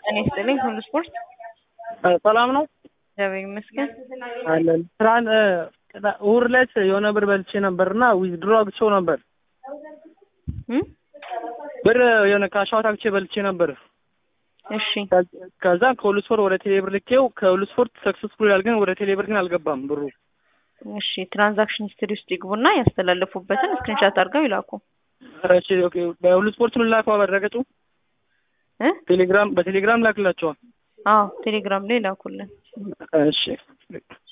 ጤና ይስጥልኝ። ሁሉ ስፖርት ሰላም ነው እግዚአብሔር ይመስገን። አለን። ትናንት እሑድ ዕለት የሆነ ብር በልቼ ነበር እና ዊዝድሮ አግቼው ነበር እም? ብር የሆነ ካሻዋት አግቼ በልቼ ነበር። እሺ ከዛ ከሁሉ ስፖርት ወደ ቴሌብር ልኬው ከሁሉ ስፖርት ሰክሰስፉል ይላል፣ ግን ወደ ቴሌብር ግን አልገባም ብሩ። እሺ ትራንዛክሽን ሂስትሪ ውስጥ ይግቡና ያስተላለፉበትን ስክሪንሻት አድርገው ይላኩ። እሺ ኦኬ። በሁሉ ስፖርት ምን ላከው? በድረገጹ እ? ቴሌግራም በቴሌግራም ላክላቸዋል። አዎ ቴሌግራም ላይ ላኩልን። እሺ